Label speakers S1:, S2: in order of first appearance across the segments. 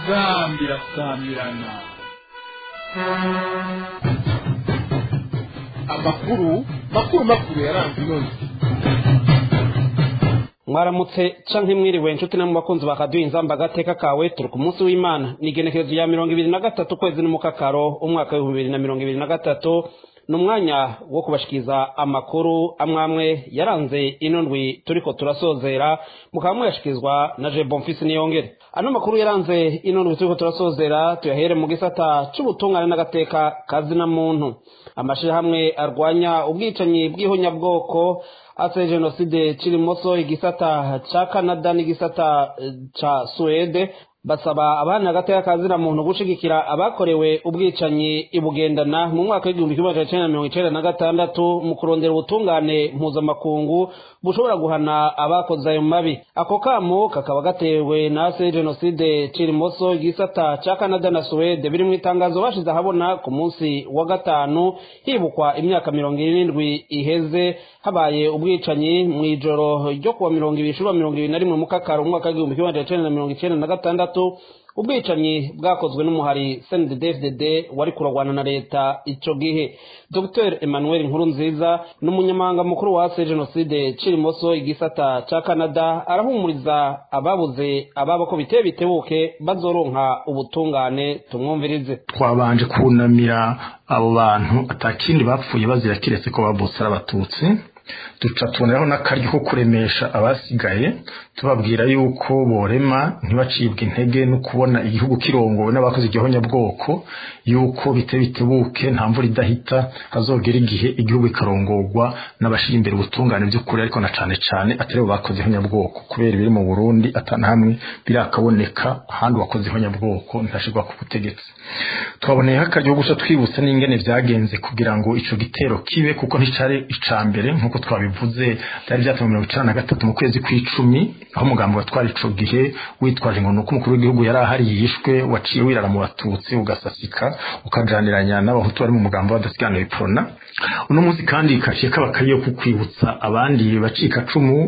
S1: inzambi irasamirana amakuru makuru makuru yaranze inoze
S2: mwaramutse canke mwiriwe nshuti namwe bakunzi bakaduha inzamba agateka kawe turi ku munsi w'imana ni igenekerezo ya mirongo ibiri na gatatu ukwezi n'umukakaro umwaka w'ibihumbi bibiri na mirongo ibiri na gatatu ni umwanya wo kubashikiriza amakuru amwamwe yaranze ino ndwi turiko turasozera mukaba muyashikirizwa na je bonfisi niyongere ano makuru yaranze ino ndwi turiko turasozera tuyahere mu gisata c'ubutungane n'agateka kazina muntu amashirahamwe arwanya ubwicanyi bw'ihonyabwoko ase jenoside kirimoso igisata ca canada n'igisata eh, ca suwede basaba abana agateka kazina muntu gushigikira abakorewe ubwicanyi ibugendana mu mwaka w'igihumbi kimwe magana cenda mirongo icenda na gatandatu mu kurondera ubutungane mpuzamakungu bushobora guhana abakoze ayo mabi ako kamo kakaba gatewe na se jenoside cirimoso igisata ca canada na suwede biri mu itangazo bashize ahabona ku munsi wa gatanu hibukwa imyaka mirongo irindwi iheze habaye ubwicanyi mu ijoro ryo kuwa mirongo ibiri shura mirongo ibiri na rimwe mu kakaro umwaka w'igihumbi kimwe magana cenda na mirongo icenda na gatandatu ubwicanyi bwakozwe n'umuhari cndfdd wari kuragwana na leta ico gihe dr emmanuel nkuru nziza ni umunyamabanga mukuru wa se jenoside cirimoso igisata ca canada arahumuriza ababuze ababo ko biteye bitebuke bazoronka ubutungane tumwumvirize
S3: twabanje kunamira abo bantu atakindi bapfuye bazira kiretse ko babutse ari abatutsi duca tuboneraho n'akaryo ko kuremesha abasigaye tubabwira yuko borema ntibacibwe intege no kubona igihugu kirongowe n'abakoze igihonyabwoko yuko bite bitebuke nta mvura idahita hazogera igihe igihugu ikarongorwa n'abashira imbere ubutungane by'ukuri ariko na cane cane atari bo bakoze ihonyabwoko kubera ibiri mu burundi atana hamwe birakaboneka ahandi wakoze ihonyabwoko ntashirwa ku butegetsi twaboneyeho akaryo ko guca twibutsa n'ingene vyagenze kugira ngo ico gitero kibe kuko nticari ica mbere nk'uko twabivuze byari byatumwe mirongo icenda na gatatu mu kwezi kw'icumi aho umugambi watwara ico gihe witwaje ngo nuko umukuru w'igihugu yari ahari yishwe waciye wirara mu batutsi ugasasika ukajaniranya n'abahutu bari mu mugambi w'abadasiganuye prona uno munsi kandi kaciye kaba kariyo ku kwibutsa abandi bacikacumu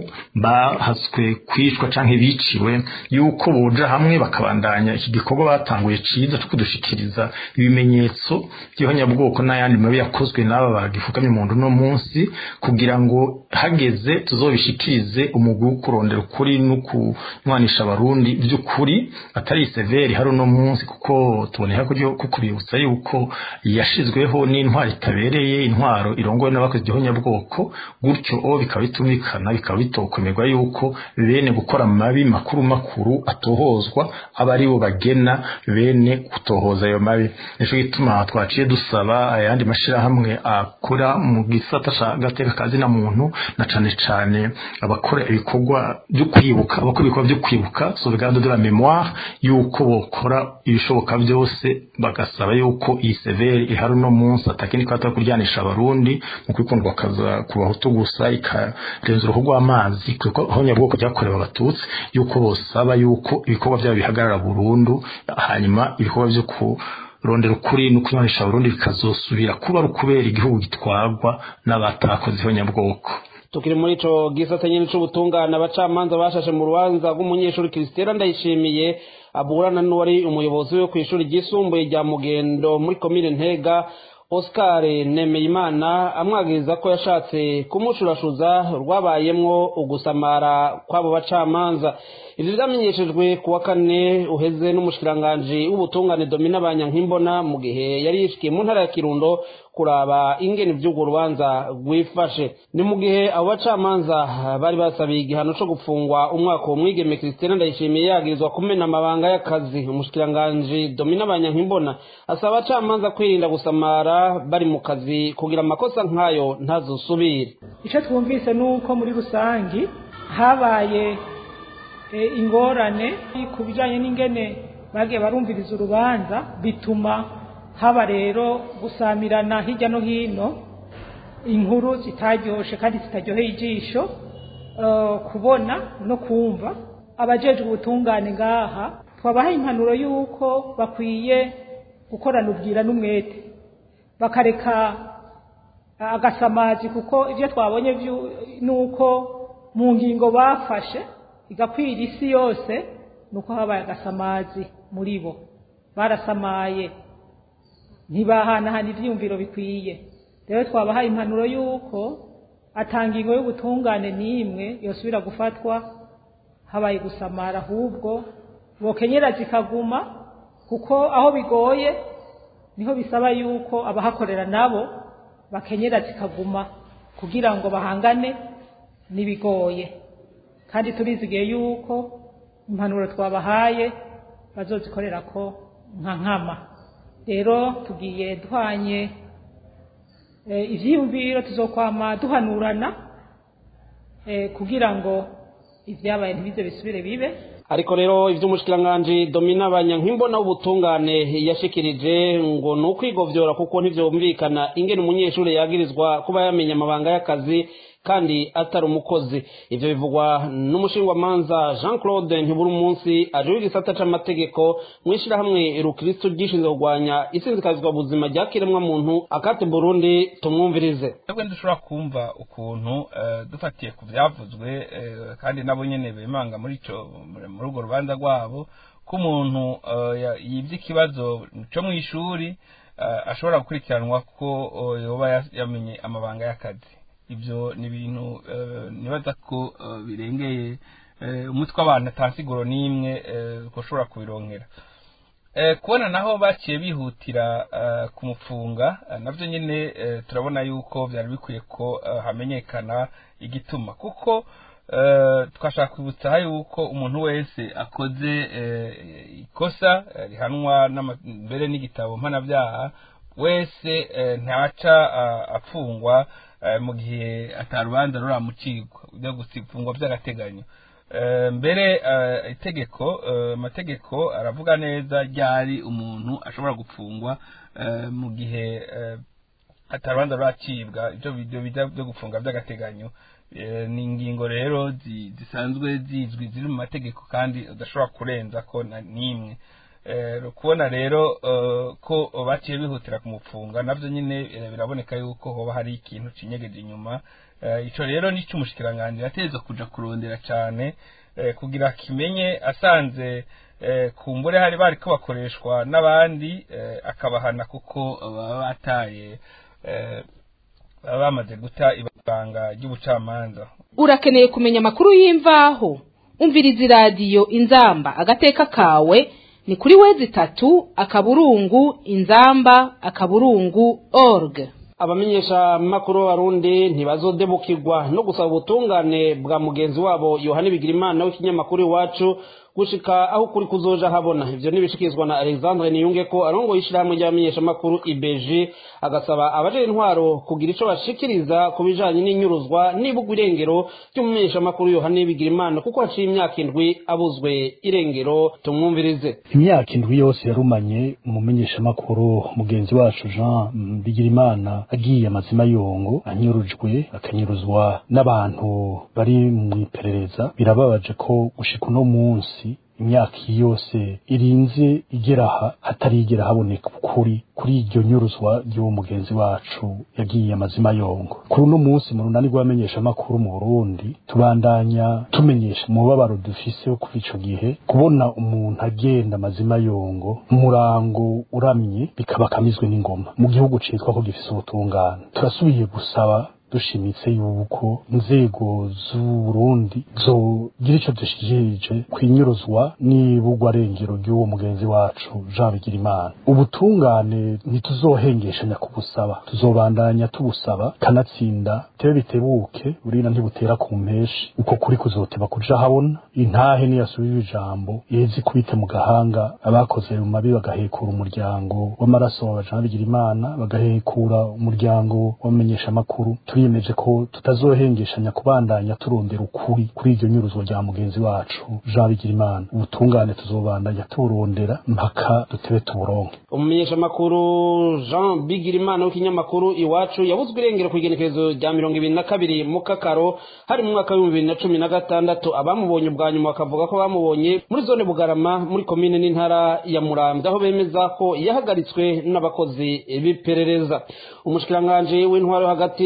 S3: bahaswe kwicwa canke biciwe yuko boja hamwe bakabandanya iki gikorwa batanguye ciza co kudushikiriza ibimenyetso by'ihonyabwoko n'ayandi mabi yakozwe n'aba bagifukamye mu ndu no munsi kugira ngo hageze tuzobishikirize umugwi wo kurondera ukuri no kunywanisha abarundi by'ukuri atari severi hari uno munsi kuko tuboneka ko kubibutsa yuko yashizweho n'intwaro itabereye intwaro irongowe n'abakoze igihonyabwoko gutyo o bikaba bitumvikana bikaba bitokomerwa yuko bene gukora amabi makuru makuru atohozwa aba ari bo bagena bene gutohoza ayo mabi nico gituma twaciye dusaba ayandi mashirahamwe akora mu gisata ca gateka kazina muntu na cane cane abakora ibikorwa byo kwibuka abakora ibikorwa byo kwibuka sauvegarde de la mémoire yuko bokora ibishoboka byose bagasaba yuko iyi severe ihari uno munsi atakindi kwata kuryanisha abarundi mu kwikundwa kaza ku bahutu gusa ikarenza uruhu rw'amazi kuko honyabwoko byakorewe abatutsi yuko bosaba yuko ibikorwa byabo bihagarara burundu hanyuma ibikorwa byo ku rondera ukuri no kunywanisha Burundi bikazosubira kuba ari ukubera igihugu gitwarwa n'abatakoze ihonyabwoko
S2: tukiri muri ico gisata nyene c'ubutungane abacamanza bashashe mu rubanza rw'umunyeshuri Christera Ndayishimiye aburana n'uwari umuyobozi we kw'ishuri ryisumbuye rya Mugendo muri komine Ntega Oscar Nemeyimana amwagiriza ko yashatse kumushurashuza rwabayemwo ugusamara kw'abo bacamanza ivyo vyamenyeshejwe ku wa kane uheze n'umushikiranganji w'ubutungane Domina Banyankimbona mu gihe yari yishikiye mu ntara ya Kirundo kuraba ingene ivy'urwo rubanza rwifashe ni mu gihe abo bacamanza bari basabiye igihano co gupfungwa umwaka wo mwigeme Christine Ndayishimiye yagirizwa kumena amabanga y'akazi umushikiranganji Domina Banyankimbona asaba abacamanza kwirinda gusamara bari mu kazi kugira amakosa nk'ayo ntazosubire
S4: icyo twumvise ni uko muri rusangi habaye ingorane ku bijyanye n'ingene bagiye barumviriza urubanza bituma haba rero gusamirana hirya no hino inkuru zitaryoshye kandi zitaryoheye ijisho kubona no kumva abajejwe ubutungane ngaha twabahaye impanuro y'uko bakwiye gukorana ubwira n'umwete bakareka agasamazi kuko ibyo twabonye ni uko mu ngingo bafashe igakwira isi yose ni uko habaye agasamazi muri bo barasamaye ntibahanahana ibyiyumviro bikwiye rero twabahaye impanuro y'uko atangingo y'ubutungane n'imwe yosubira gufatwa habaye gusamara ahubwo bokenyera zikaguma kuko aho bigoye niho bisaba yuko abahakorera nabo bakenyera zikaguma kugira ngo bahangane n'ibigoye kandi turizigiye yuko impanuro twabahaye bazozikorera ko nka nkama rero tugiye duhanye ibyiyumviro tuzokwama duhanurana kugira ngo ibyabaye ntibize bisubire bibe
S2: ariko rero iby'umushikiranganji domina abanyankimbona w'ubutungane yashikirije ngo ni ukwigovyora kuko ntivyumvikana ingene umunyeshuri yagirizwa kuba yamenya amabanga y'akazi kandi atari umukozi ivyo bivugwa n'umushingwamanza jean claude ntiburi umunsi ajeho igisata c'amategeko mw'ishirahamwe rukristo ryishinzwe kurwanya isinzikazwa buzima rya kiremwa muntu akati burundi tumwumvirize
S5: twebwe dushobora kumva ukuntu dufatiye ku vyavuzwe kandi nabo nyene bimanga muri ico muri urwo rubanza rwabo ko umuntu yivye ikibazo co mw'ishuri ashobora gukurikiranwa ko yoba yamenye amabanga y'akazi ibyo ni ibintu nibaza ko birengeye umutwe w'abantu atansiguro n'imwe ko ushobora kubironkera kubona naho baciye bihutira kumufunga nabyo nyine turabona yuko byari bikwiye ko hamenyekana igituma kuko twashaka kwibutsa yuko umuntu wese akoze ikosa rihanwa mbere n'igitabo mpanabyaha wese ntaca apfungwa mu gihe atarubanza ruramucirwa ujya gufungwa by'agateganyo mbere itegeko amategeko aravuga neza ryari umuntu ashobora gufungwa mu gihe atarubanza ruracibwa ibyo bijya byo gufunga by'agateganyo ni ingingo rero zisanzwe zizwi ziri mu mategeko kandi udashobora kurenza ko n'imwe kubona rero ko baciye bihutira kumufunga nabyo nyine biraboneka yuko hoba hari ikintu kinyegeje inyuma icyo rero ni cy'umushikiranganji yateza kuja kurondera cyane kugira kimenye asanze kumbure hari bari ko bakoreshwa n'abandi akabahana kuko baba bataye baba bamaze guta ibanga ry'ubucamanza
S6: urakeneye kumenya amakuru y'imvaho umviriza iradiyo inzamba agateka kawe ni kuri wezi itatu akaburungu inzamba akaburungu org
S2: abamenyesha makuru b'abarundi ntibazodebukirwa no gusaba ubutungane bwa mugenzi wabo yohani bigirimana w'ikinyamakuru iwacu gushika aho kuri kuzoja habona ivyo nibishikizwa na Alexandre Niyunge ko arongo yishirahamwe ry'abamenyesha makuru IBG agasaba abaje intwaro kugira ico bashikiriza ku bijanye n'inyuruzwa n'ibugwa irengero ry'umumenyesha makuru Yohani Bigirimana kuko haciye imyaka indwi abuzwe irengero tumwumvirize
S7: imyaka indwi yose yarumanye umumenyesha makuru mugenzi wacu Jean Bigirimana agiye amazima yongo anyurujwe akanyuruzwa n'abantu bari mu iperereza birababaje ko gushika uno munsi imyaka yose irinze igera aha hatarigera haboneka ukuri kuri iryo nyuruzwa ry'uwo mugenzi wacu yagiye amazima yongo kuri uno munsi mu runani rw'abamenyesha amakuru mu Burundi tubandanya tumenyesha umubabaro dufise wo kuva ico gihe kubona umuntu agenda amazima yongo umurango uramye bikaba kamizwe n'ingoma mu gihugu citwa ko gifise ubutungane turasubiye gusaba dushimitse yuko inzego z'uburundi zogira ico dushikirije kwinyuruzwa n'ibugwa rengero ry'uwo mugenzi wacu Jean Bigirimana ubutungane ntituzohengeshanya kubusaba tuzobandanya tubusaba kanatsinda tebe bitebuke urina ntibutera ku mpeshi uko kuri kuzoteba kuja habona intahe niyasubira ijambo yezi kubite mu gahanga abakoze mu mabi bagahekura umuryango w'amaraso wa Jean Bigirimana bagahekura umuryango w'amenyesha makuru turiyemeje ko tutazohengeshanya kubandanya turondera ukuri kuri iryo nyuruzwa rya mugenzi wacu Jean Bigirimana ubutungane tuzobandanya turondera mpaka dutebe tuburonke
S2: umumenyesha makuru Jean Bigirimana w'ikinyamakuru iwacu yabuzwe irengero ku igenekerezo rya mirongo ibiri na kabiri mu kakaro hari mu mwaka w'ibihumbi bibiri na cumi na gatandatu abamubonye ubwa nyuma bakavuga ko bamubonye muri zone bugarama muri komine n'intara ya muramvya aho bemeza ko yahagaritswe n'abakozi b'iperereza umushikiranganji w'intwaro hagati mu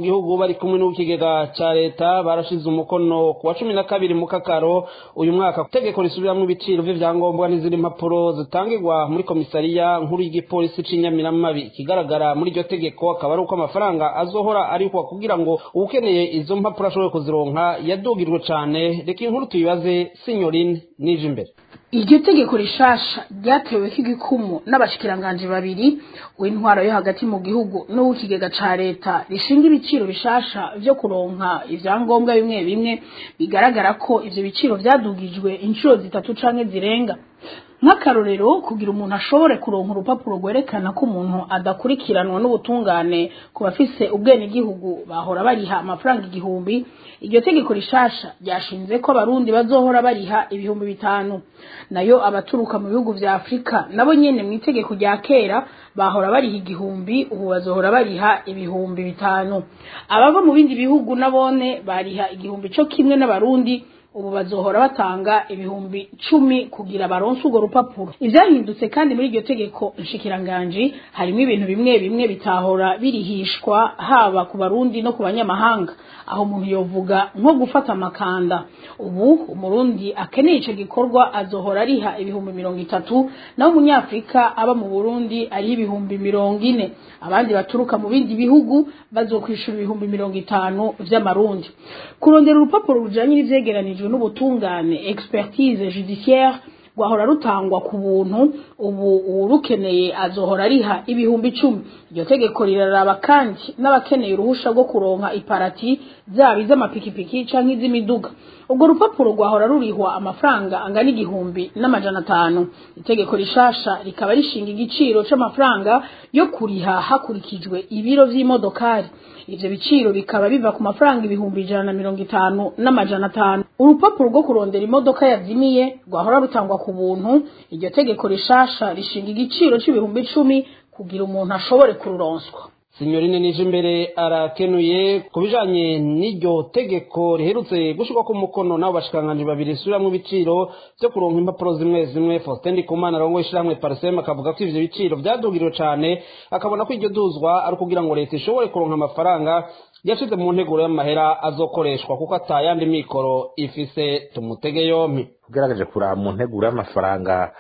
S2: gihugu bari kumwe n'ikigega ca leta barashize umukono ku wa cumi na kabiri mu kakaro uyu mwaka itegeko risubiramwo ibiciro vy'ivyangombwa n'izindi mpapuro zitangirwa muri komisariya nkuru y'igipolisi c'inyamiramabi ikigaragara muri iryo tegeko akaba ari uko amafaranga azohora arikwa kugira ngo uwukeneye izo mpapuro ashobore kuzironka yadugirwe cane reka inkuru tuyibaze sinyorine nije imbere
S8: iryo tegeko rishasha ryateweko igikumu n'abashikiranganji babiri w'intwaro yo hagati mu gihugu n'uw'ikigega ca leta rishinga ibiciro bishasha vyo kuronka ivyangombwa bimwe bimwe bigaragara ko ivyo biciro vyadugijwe inshuro zitatu canke zirenga nk'akarorero kugira umuntu ashobore kuronka urupapuro rwerekana ko umuntu adakurikiranwa n'ubutungane ku bafise ubwenegihugu bahora bariha amafaranga igihumbi iryo tegeko rishasha ryashinze ko abarundi bazohora bariha ibihumbi bitanu nayo abaturuka mu bihugu vya afurika nabo nyene mu itegeko rya kera bahora bariha igihumbi ubu bazohora bariha ibihumbi bitanu abava mu bindi bihugu nabone bariha igihumbi co kimwe n'abarundi ubu bazohora batanga ibihumbi cumi kugira baronse urwo rupapuro ivyahindutse kandi muri iryo tegeko nshikiranganji harimo ibintu bimwe bimwe bitahora birihishwa haba ku barundi no ku banyamahanga aho umuntu yovuga nko gufata amakanda ubu umurundi akeneye ico gikorwa azohora ariha ibihumbi mirongo itatu naho umunyafrika aba mu burundi ariho ibihumbi mirongo ine abandi baturuka mu bindi bihugu bazokwishura ibihumbi mirongo itanu vy'amarundi kurondera urupapuro rujanye n'ivyegeranijwe n'ubutungane expertise judiciaire rwahora rutangwa ku buntu ubu uwurukeneye azohora ariha ibihumbi icumi iryo tegeko riraraba kandi n'abakeneye uruhusha rwo kuronka iparati zaba iz'amapikipiki canke iz'imiduga urwo rupapuro rwahora rurihwa amafaranga angana igihumbi n'amajana atanu itegeko rishasha rikaba rishinga igiciro c'amafaranga yo kuriha hakurikijwe ibiro vy'imodokari ivyo biciro bikaba biva ku mafaranga ibihumbi ijana na mirongo itanu n'amajana atanu urupapuro rwo kurondera imodoka yazimiye rwahora rutangwa ku buntu iryo tegeko rishasha rishinga igiciro c'ibihumbi icumi kugira umuntu ashobore kururonswa
S2: sinyorine nije imbere arakenuye ku bijanye n'iryo tegeko riherutse gushirwa ku mukono n'abo bashikiranganji babiri risubiramwo ibiciro vyo kuronka impapuro zimwe zimwe faustin ndikumana arongoye ishirahamwe parsem akavuga ko ivyo biciro vyadugiriwe cane akabona ko iryo duzwa ari ukugira ngo leta ishobore kuronka amafaranga yashize mu nteguro y'amahera azokoreshwa kuko atayandi mikoro ifise tumutege yompi
S9: ugaragaje kuraba mu nteguro y'amafaranga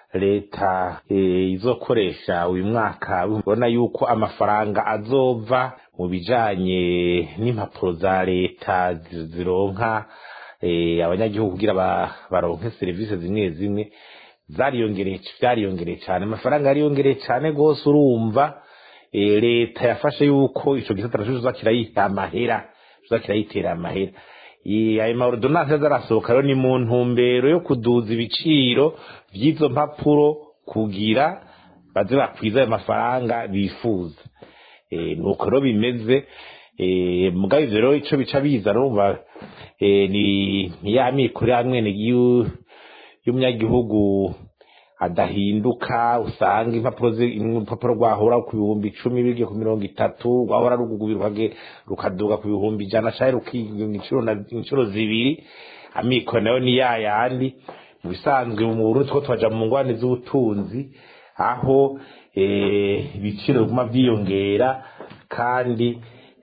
S9: leta izokoresha uyu mwaka ubona yuko amafaranga azova mu bijanye n'impapuro za leta zironka abanyagihugu kugira baronke serivisi zimwe zimwe zariyongereye vyariyongereye cane amafaranga yariyongereye cane rwose urumva leta yafashe yuko ico gisata naco kizoza kirayita amahera kizoza kirayitera amahera ayo maordonanse azarasohoka rero ni mu ntumbero yo kuduza ibiciro vy'izo mpapuro kugira baze bakwiza ayo mafaranga bifuza nuko rero bimeze mugabo ivyo rero ico bica biza urumva ni ya mikoro ya mwene y'umunyagihugu adahinduka usanga impapuro urupapuro rwahora ku bihumbi icumi bigiye ku mirongo itatu rwahora rukaduga ku bihumbi ijana canke rukiga inshuro zibiri amikoro nayo ni ya yandi mu bisanzwe mu burundi two twaja mu ngwane z'ubutunzi aho ibiciro biguma vyiyongera kandi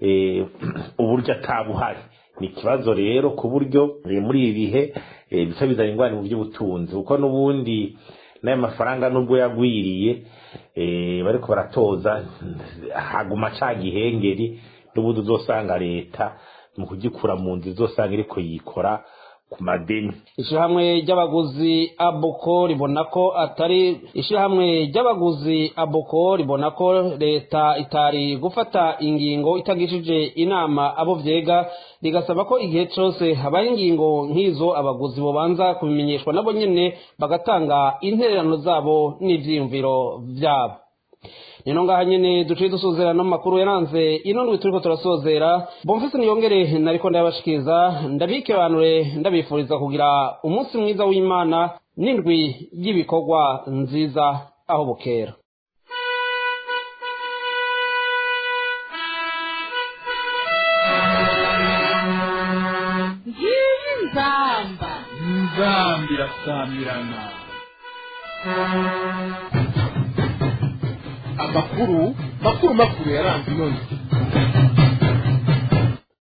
S9: uburyo atabuhari ni ikibazo rero ku buryo muri ibi bihe bica bizana ingwani mu by'ubutunzi kuko n'ubundi n'ayo mafaranga nubwo yagwiriye bariko baratoza haguma ca gihengeri n'ubundi uzosanga leta mu kugikura mu nzu izosanga iriko yikora ku madeni
S2: ishirahamwe ry'abaguzi aboko ribona ko atari ishirahamwe ry'abaguzi aboko ribona ko leta itari gufata ingingo itagishije inama abo vyega rigasaba ko igihe cose habaye ingingo nk'izo abaguzi bobanza kubimenyeshwa nabo nyene bagatanga intererano zabo n'ivyiyumviro vyabo nino ngaha nyene duciye dusozera no makuru yaranze ino ndwi turiko turasozera bomfise niyongere nariko ndabashikiriza ndabikebanure ndabifuriza kugira umunsi mwiza w'imana n'indwi y'ibikorwa nziza aho bukera
S6: ngiyi nzamba
S1: nzambi irasamirana amakuru makuru makuru yaranze ino ndwi